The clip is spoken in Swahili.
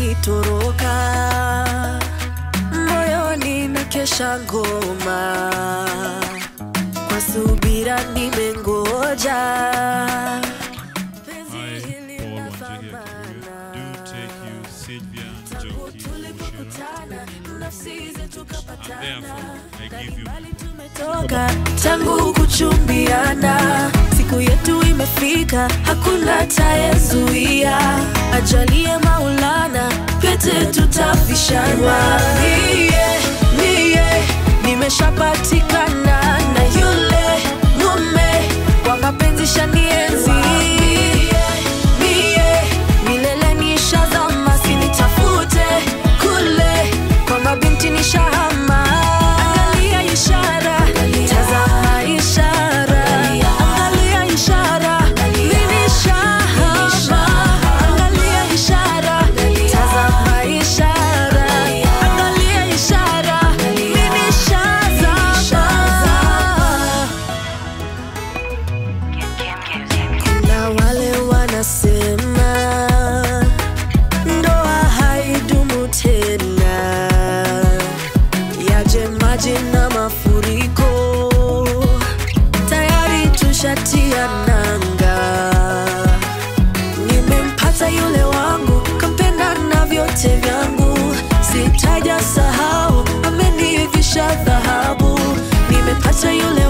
kunitoroka moyoni na kesha ngoma kwa subira nimengoja Penzi Hi, hili Paul la Wanjigi thamana. Do take you, Sylvia Tangu Njoki Oshiro. tulipokutana, nafsi zetu kapatana. And therefore, I give you Mbali tumetoka tangu kuchumbiana, siku yetu imefika, hakuna tayezuia. Ajalie Maulana, pete tutavishana. Mie, mie, nimeshapatikana na yule mume wa mapenzi shanienzi. Mie, milele nishazama, sinitafute kule kwa mabinti nishahama. Angalia ishara, tazama ishara, angalia ishara, mimi nishahama. Angalia ishara, tazama ishara, angalia ishara, mimi nishazama. Kuna wale wanasema ndoa haidumu tena, yaje maji na mafuriko, tayari tushatia nanga. Nimempata yule wangu, kampenda na vyote vyangu, sitaja sahau, amenivisha dhahabu. Nimepata yule